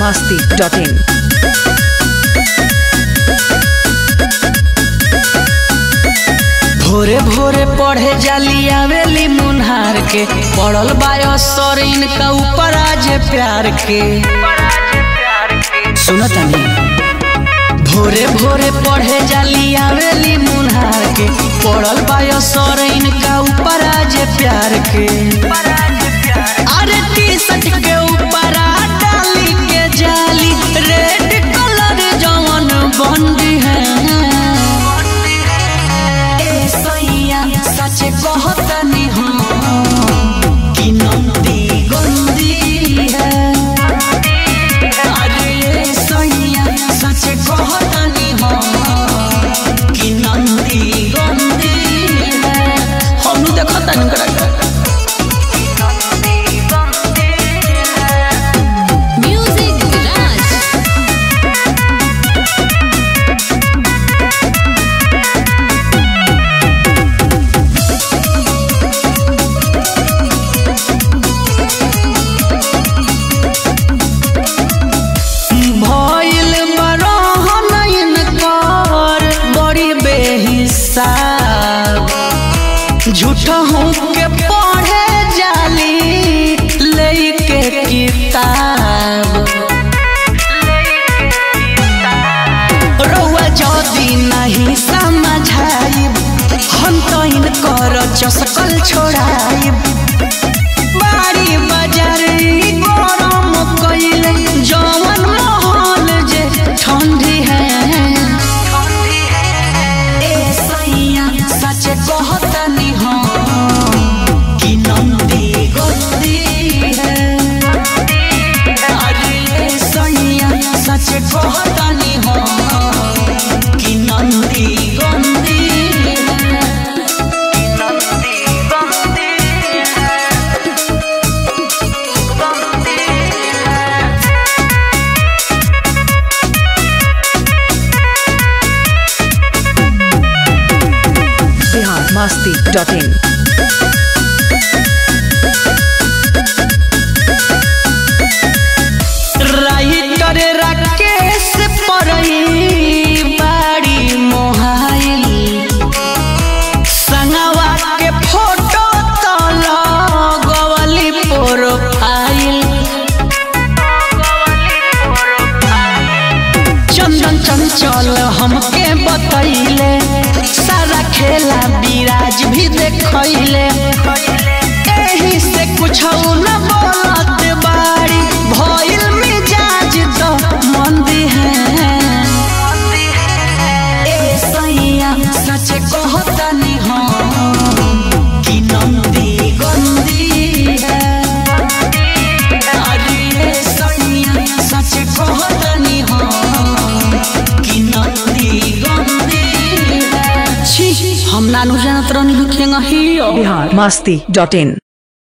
masti.in. भोरे भोरे पढ़े जाली आवेली मुन्हार के पढ़ल बायो सर इनका ऊपर आज प्यार के सुनतनी भोरे भोरे पढ़े जाली आवेली मुन्हार के पढ़ल बायो सर इनका ऊपर आज प्यार के अरे टी शर्ट के ऊपर आ डाली के जाली रेड कलर जवन बंदी है ए सैया सच कहतनी हम कि नंदी गंदी है अरे ए सैया सच कहतनी हम कि नंदी गंदी है हम देखतनी करा Music Garage. भइल बरहनइन कर बड़ी बेहिसाब झूठ हूँ के पढ़े जाली लेके किताब रउआ जदी नहीं समझाइब हम तो इनकर चसकल छोड़ाइब बारी बाजार ई गरम कइले जवन महल जे ठंडी है ए सैया सच कहतनी हम कि नंदी गंदी है अरे ए सैया सच कहतनी हम कि नंदी गंदी है कि नंदी गंदी है Bihar masti.in. राइटर राकेश परई बाड़ी मोहाइल संगवा के फोटो तो लगवली प्रोफाइल चंदन चंचल हमके बतैले सारा खेला विराज भी देखैले एही से कुछ न बोलत बाड़ी भइल मिजाज तो मंदी है ए सैया सच कहतनी हम कि नंदी गंदी है अरे ए सैया सच कहतनी हम कि नंदी गंदी है छी हम नानू जानत रहनी खेंगा हियो Bihar masti.in.